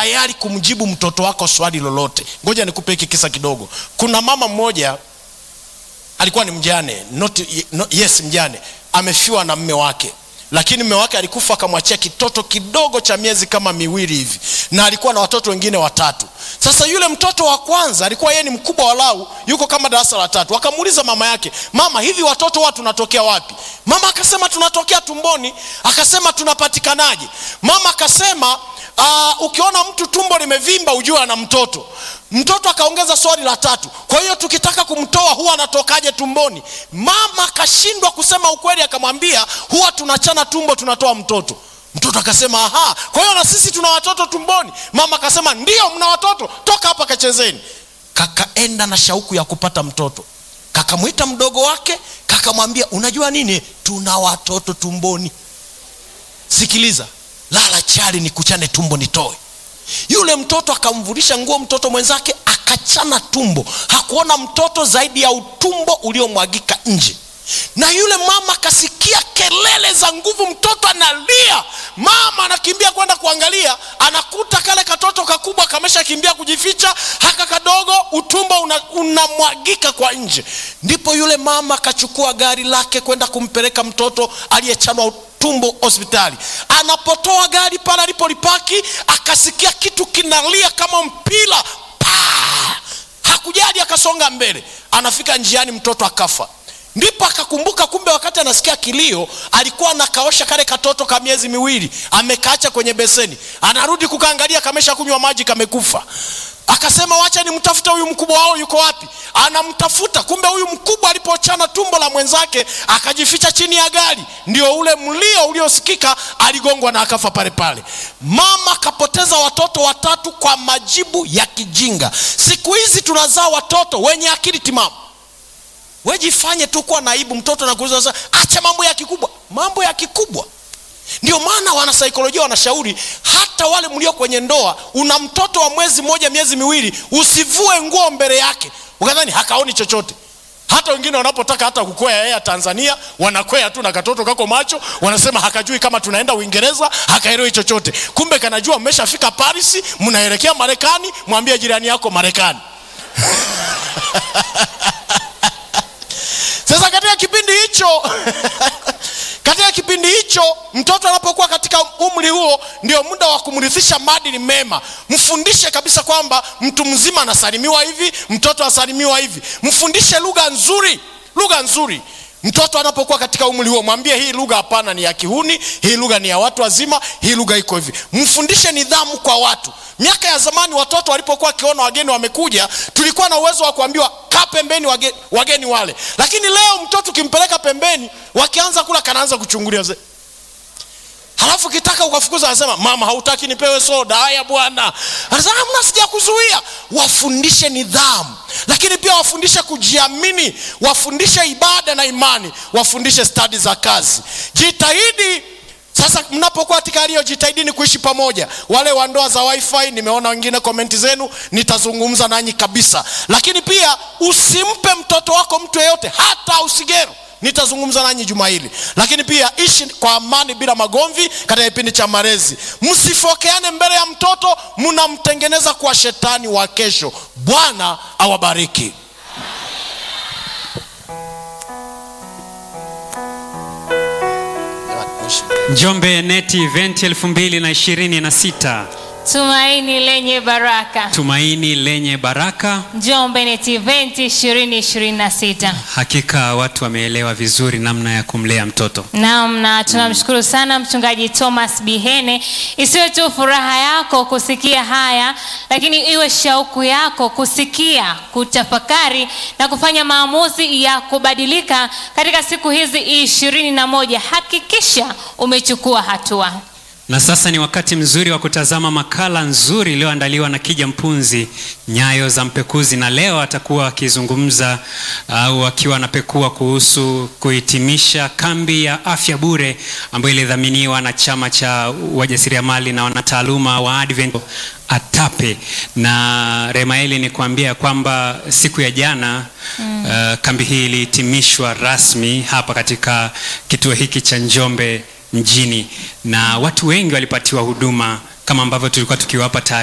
tayari kumjibu mtoto wako swali lolote ngoja nikupe hiki kisa kidogo kuna mama mmoja alikuwa ni mjane not, no, yes mjane amefiwa na mme wake lakini mme wake alikufa akamwachia kitoto kidogo cha miezi kama miwili hivi na alikuwa na watoto wengine watatu sasa yule mtoto wa kwanza alikuwa yeye ni mkubwa walau yuko kama darasa la tatu akamuuliza mama yake mama hivi watoto wa tunatokea wapi mama akasema tunatokea tumboni akasema tunapatikanaje mama akasema uh, ukiona mtu tumbo limevimba ujue ana mtoto mtoto akaongeza swali la tatu kwa hiyo tukitaka kumtoa huwa anatokaje tumboni mama akashindwa kusema ukweli akamwambia huwa tunachana tumbo tunatoa mtoto mtoto akasema aha kwa hiyo na sisi tuna watoto tumboni mama akasema ndio mna watoto toka hapa kachezeni kakaenda na shauku ya kupata mtoto kakamwita mdogo wake kakamwambia unajua nini tuna watoto tumboni sikiliza lala chali nikuchane tumbo nitoe yule mtoto akamvulisha nguo mtoto mwenzake akachana tumbo hakuona mtoto zaidi ya utumbo uliomwagika nje na yule mama akasikia kelele za nguvu mtoto analia mama anakimbia kwenda kuangalia anakuta kale katoto kakubwa kamesha kimbia kujificha haka kadogo utumbo unamwagika una kwa nje ndipo yule mama akachukua gari lake kwenda kumpeleka mtoto aliyechanwa tumbo hospitali anapotoa gari pale alipolipaki akasikia kitu kinalia kama mpira Paa! hakujali akasonga mbele anafika njiani mtoto akafa ndipo akakumbuka kumbe wakati anasikia kilio alikuwa anakaosha kale katoto ka miezi miwili amekaacha kwenye beseni anarudi kukaangalia kamesha kunywa maji kamekufa akasema wacha nimtafute huyu mkubwa wao yuko wapi anamtafuta kumbe huyu mkubwa alipochana tumbo la mwenzake akajificha chini ya gari ndio ule mlio uliosikika aligongwa na akafa pale pale mama akapoteza watoto watatu kwa majibu ya kijinga siku hizi tunazaa watoto wenye akili timamu wejifanye tu kuwa naibu mtoto nakuuliza sasa acha mambo ya kikubwa mambo ya kikubwa ndio maana wanasaikolojia wanashauri hata wale mlio kwenye ndoa una mtoto wa mwezi mmoja miezi miwili usivue nguo mbele yake ukadhani hakaoni chochote hata wengine wanapotaka hata kukwea yeye tanzania wanakwea tu na katoto kako macho wanasema hakajui kama tunaenda uingereza hakaelewi chochote kumbe kanajua mmeshafika paris mnaelekea marekani mwambie jirani yako marekani sasa katika kipindi hicho katika kipindi hicho mtoto anapokuwa katika umri huo ndio muda wa kumrithisha maadili mema mfundishe kabisa kwamba mtu mzima anasalimiwa hivi mtoto asalimiwa hivi mfundishe lugha nzuri lugha nzuri mtoto anapokuwa katika umri huo mwambie hii lugha hapana ni ya kihuni hii lugha ni ya watu wazima hii lugha iko hivi mfundishe nidhamu kwa watu miaka ya zamani watoto walipokuwa wakiona wageni wamekuja tulikuwa na uwezo wa kuambiwa kaa pembeni wageni, wageni wale lakini leo mtoto ukimpeleka pembeni wakianza kula kanaanza kuchungulia ze halafu kitaka ukafukuza anasema mama hautaki nipewe soda haya bwana anasema mna sija kuzuia wafundishe nidhamu lakini pia wafundishe kujiamini wafundishe ibada na imani wafundishe stadi za kazi jitahidi sasa mnapokuwa katika hali hiyo jitahidini kuishi pamoja wale wa ndoa za wifi nimeona wengine komenti zenu nitazungumza nanyi kabisa lakini pia usimpe mtoto wako mtu yeyote hata usigero nitazungumza nanyi juma hili lakini pia ishi kwa amani bila magomvi katika kipindi cha malezi msifokeane mbele ya mtoto mnamtengeneza kuwa shetani wa kesho bwana awabariki njombe neti event 2026 tumaini lenye baraka tumaini lenye baraka njombe net event 2026 hakika watu wameelewa vizuri namna ya kumlea mtoto naam na tunamshukuru sana mchungaji thomas bihene isiwe tu furaha yako kusikia haya lakini iwe shauku yako kusikia kutafakari na kufanya maamuzi ya kubadilika katika siku hizi ishirini na moja hakikisha umechukua hatua na sasa ni wakati mzuri wa kutazama makala nzuri iliyoandaliwa na kija mpunzi nyayo za mpekuzi na leo atakuwa akizungumza au akiwa anapekua kuhusu kuhitimisha kambi ya afya bure ambayo ilidhaminiwa na chama cha wajasiriamali na wanataaluma wa advent atape na remaeli ni kuambia kwamba siku ya jana mm. uh, kambi hii ilihitimishwa rasmi hapa katika kituo hiki cha njombe mjini na watu wengi walipatiwa huduma kama ambavyo tulikuwa tukiwapa taarifa